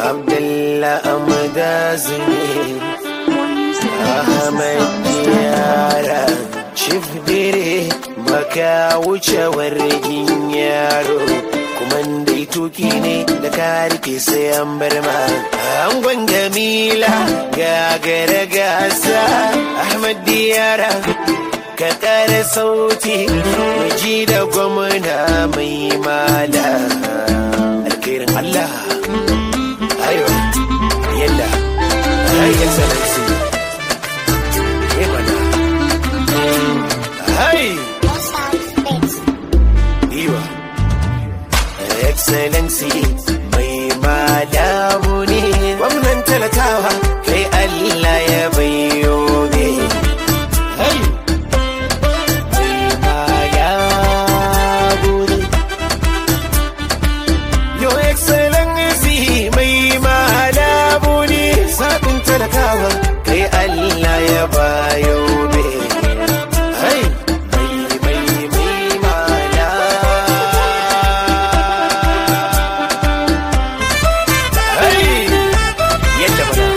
Abdullah Amdazi Ahmad Yara Chief Dire baka wuce wargin yaro kuma dai tuki ne da ka rike sai an bar ma angon Jamila gagara gasa Ahmad Yara ka kara sauti ji da gwamna mai mala alkhairin Allah ayo yalla ai excellency eh bana hai iwa excellency mai malamu ne gwamnan talakawa kai Allah ya bayo ne hai Your Excellency mai malabu ne sabin talakawa kai Allah ya bayo be. Hai, mai mai mai mala. Hai, yadda bana.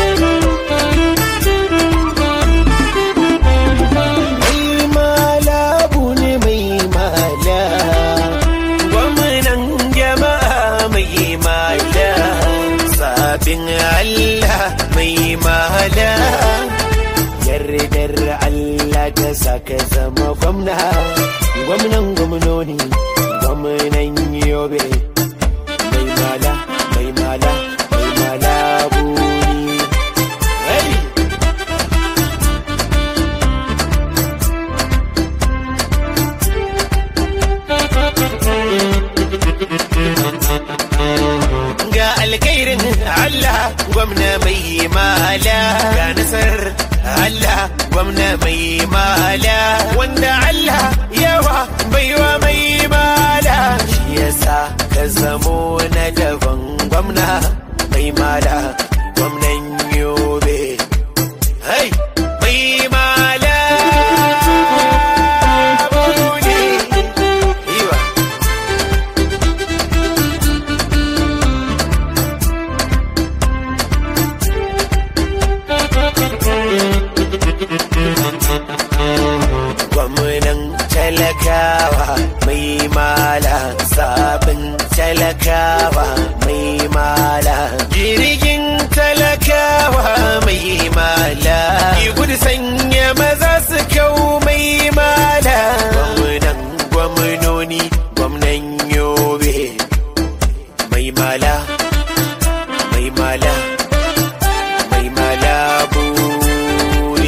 Mai malabu ne mai mala. Gwamnan jama'a mai mala. Sabin Allah mai mala. Yardar Allah ta saka zama gwamna. Gwamnan gwamnoni, gwamnan yobe. Mai mala, mai mala, mai mala buri. Hey! ga alkhairin Allah gwamna mai mala ga nasar Allah gwamna mai mala wanda Allah yawa baiwa mai mala shi yasa ka zamo na daban gwamna mai mala gwamnan yobe hai mai mala bune. Iwa. gwamnan talakawa mai mala sabon talakawa mai mala jirgin talakawa mai mala ki gudu sanya maza su kau mai mala gwamnan gwamnoni gwamnan yobe mai mala mai mala mai mala buri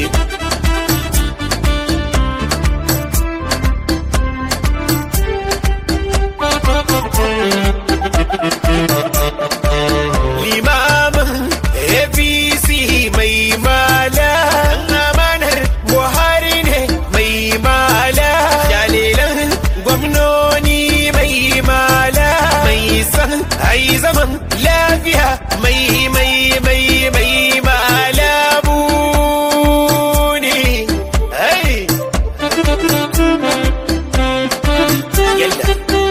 limamin apc mai mala amanar buhari ne mai mala jalilan gwamnoni mai mala mai san ai zaman lafiya mai mai mai mai mala buni ai yalla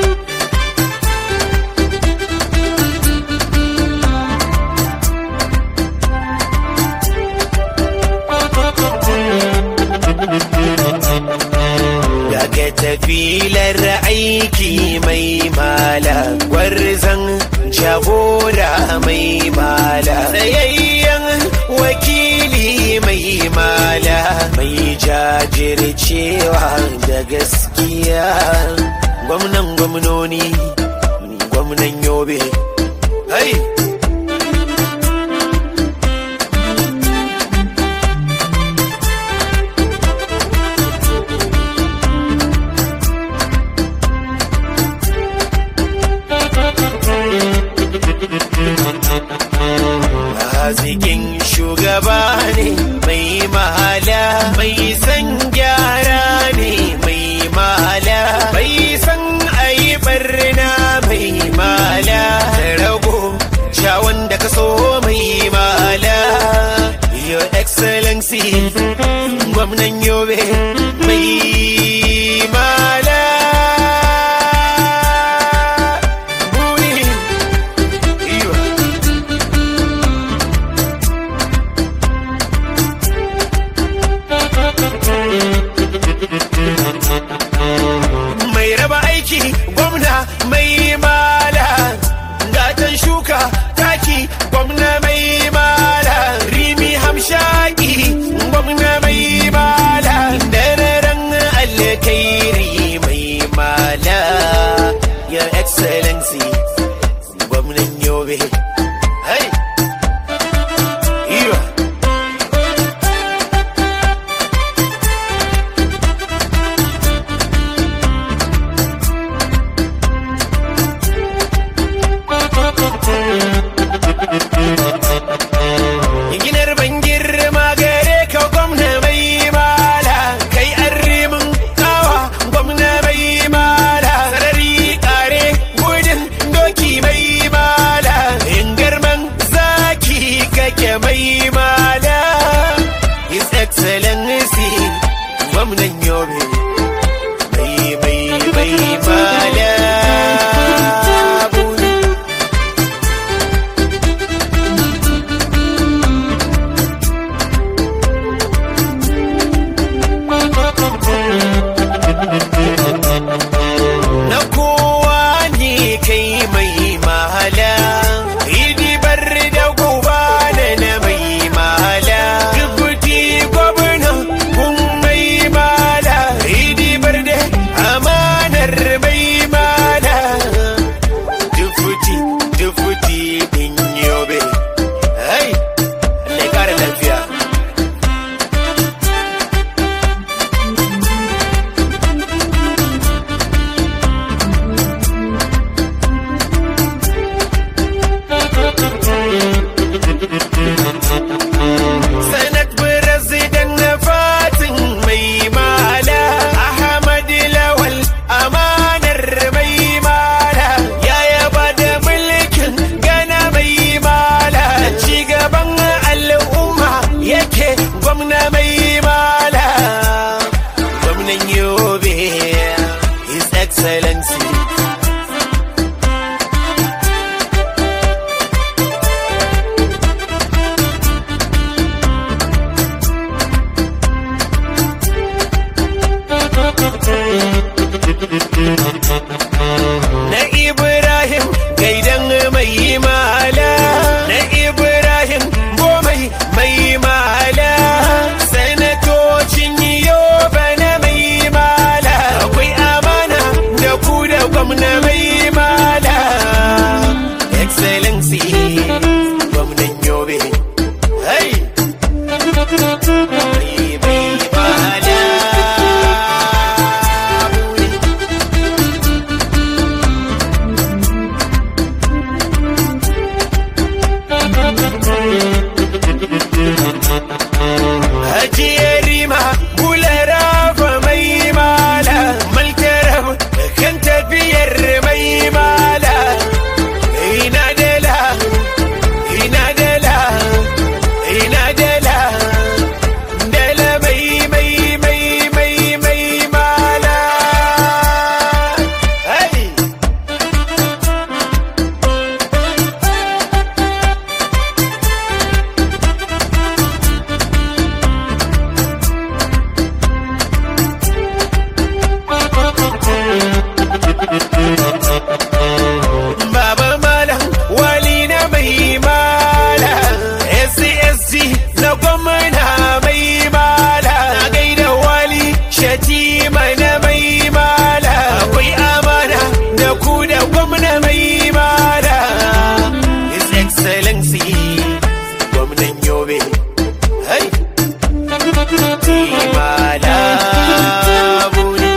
Daga tafilar aiki mai mala gwarzon jagora mai mala tsayayyen wakili mai mala mai jajircewa da gaskiya gwamnan gwamnoni gwamnan yobe hai Hazikin shugaba ne mai mahala mai san gyara ne mai mahala mai san ayi barna mai mahala excellency gwamnan yobe hey Iwa. Ginar ban girma gare ka gwamna mai mala kai an rimin kawa gwamna mai mala sarari kare gudun doki mai mala in garman zaki kake mai mala his excellency gwamnan yobe mai mai mai mala buni. na kowa ne kai mai mahala hidibar da guba da na mai mahala dubuti gwamna kun mai mala hidibar da amanar mai mala dufuti dufuti din yobe hai Allah ya kara lafiya Senate President na fatin mai mala Ahmad Lawal amanar mai mala ya yaba da mulkin gana mai mala ci gaban al'umma yake gwamna mai mala gwamnan yobe his excellency na Ibrahim gaidan mai mala na Ibrahim gomai mai mala sanatocin yoba na mai mala akwai amana da ku da gwamna mai mala excellency gwamnan yobe hey mai mai mala Hajiyar rima bulara fa mai mala malkaram kan tafiyar mai mala ina dala ina dala ina dala dala mai mai mai mai mai mala hey Baba Malam wali na mai mala SCSC na gwamna mai mala na gaida wali shatima na mai mala akwai amana da ku da gwamna mai mala His Excellency gwamnan Yobe Hey! Mala buni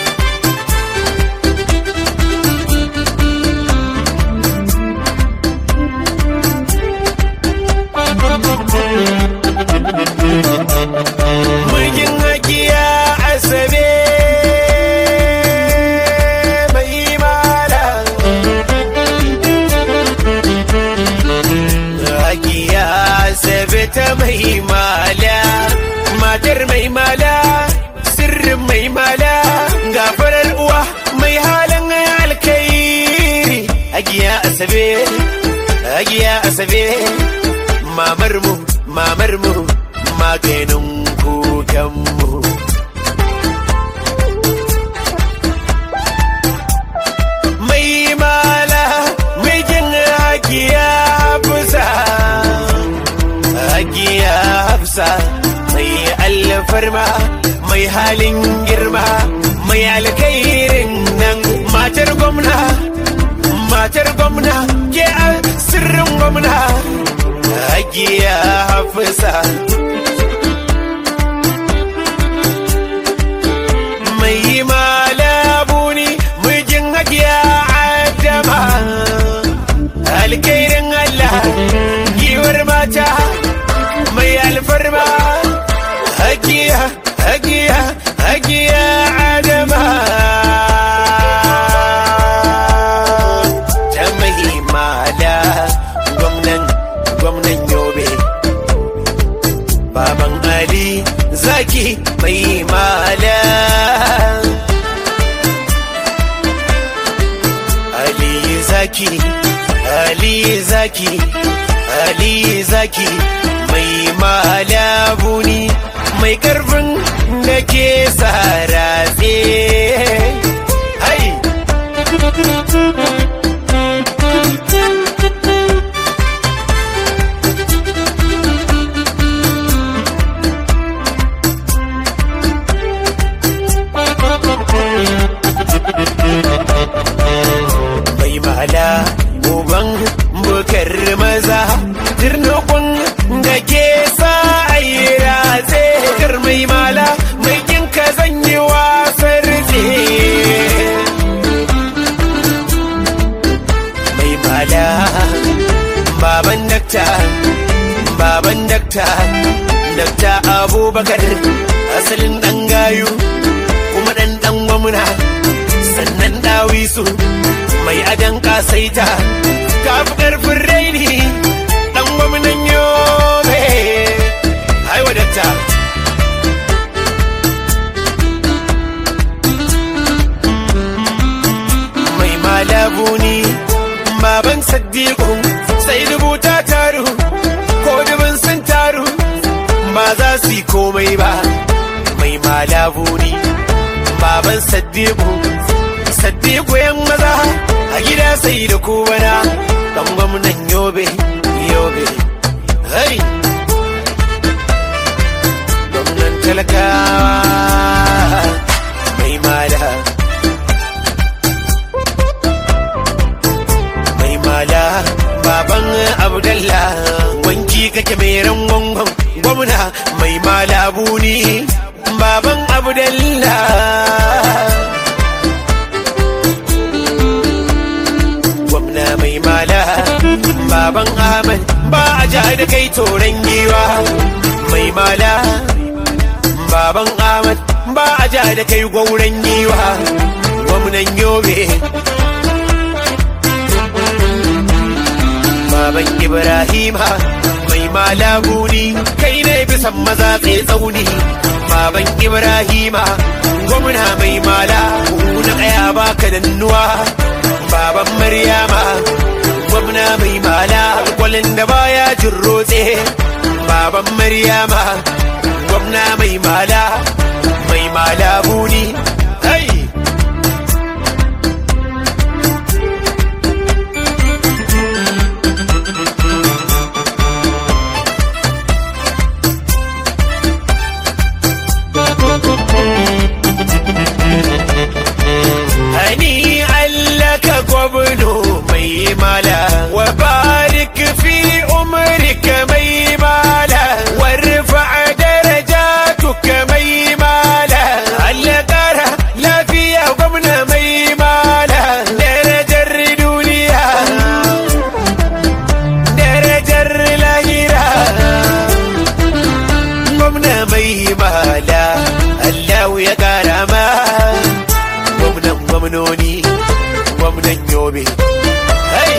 Mulkin hakiya asabe mai mala. Hakiya asabe ta mai mala, matar mai mala, sirrin mai mala, gafarar uwa mai halin alkairi. Hakiya asabe, hakiya asabe, mamar mu, mamar mu, maganin kukanmu. Mai mala, mai jin hakiya fusa, hakiya hafsa, mai alfarma, mai halin girma, mai alkairin nan matar gwamna, matar gwamna ke a sirrin gwamna hagiya hafisa mai malabuni mijin hagiya adama alkairin Allah giwar mata mai alfarma hagiya hagiya hagiya adama ta mai mala gwamnan gwamnan yobe baban ali zaki mai mala ali zaki ali zaki ali zaki mai mala buni mai karfin da ke saratse hai mai mala uban bukar maza tirnukun da ke sa a yi ratse kar mai mala mai kinka zan yi wasar ce mai mala baban dakta baban dakta dakta abubakar asalin dan gayu kuma dan dan gwamna sannan dawisu mai adan kasaita kafi karfin raini dan gwamnan yobe haiwa dakta mai malabuni baban saddiqu sai dubu ta taru ko dubin sun taru ba za su yi komai ba mai malabuni baban saddiqu saddiqu yan maza a gida sai da kubana dan gwamnan yobe yobe hai gwamnan talakawa mai mala mai mala baban abdallah wanki kake mai rangon gwamna mai mala buni baban abdallah gwamna mai mala baban ahmad ba a ja da kai toron giwa mai mala baban ahmad ba a ja da kai gwauren giwa gwamnan yobe baban ibrahima mai mala guni kai ne bisan maza tsaye tsauni baban ibrahima gwamna mai mala na kaya baka dannuwa baban maryama gwamna mai mala kwalin da baya jin rotse baban maryama gwamna mai mala mai mala buni hai hani allaka gwamno mai mala wa barik fi umrika mai mala warfa darajatuka mai mala Allah kara lafiya gwamna mai mala darajar duniya darajar lahira gwamna mai mala Allah ya kara ma gwamnan gwamnoni gwamnan yobe hey!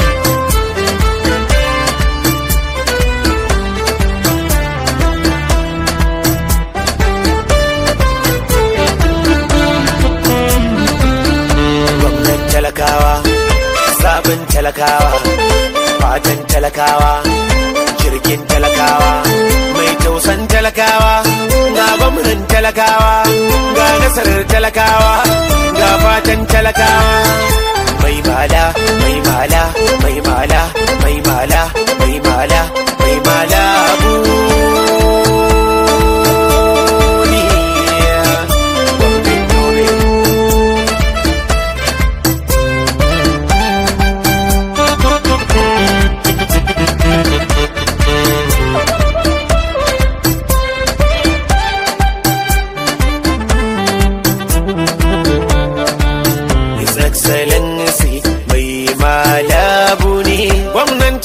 gwamnan talakawa sabon talakawa fatan talakawa jirgin talakawa mai tausan talakawa ga gwamnan talakawa ga nasarar talakawa ga fatan talakawa mai mala mai mala mai mala mai mala mai mala mai mala buni. Gwamnan Yobe.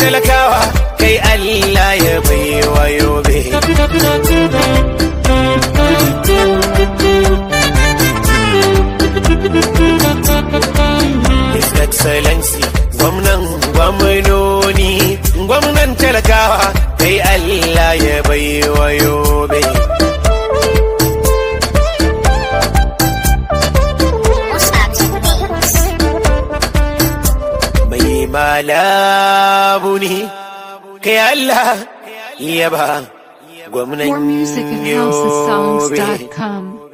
talakawa kai Allah ya baiwa yobe His Excellency gwamnan gwamnoni gwamnan talakawa kai Allah ya baiwa yobe mai malabu ne kai Allah ya ba gwamnan More music at yobe houseofsongs.com.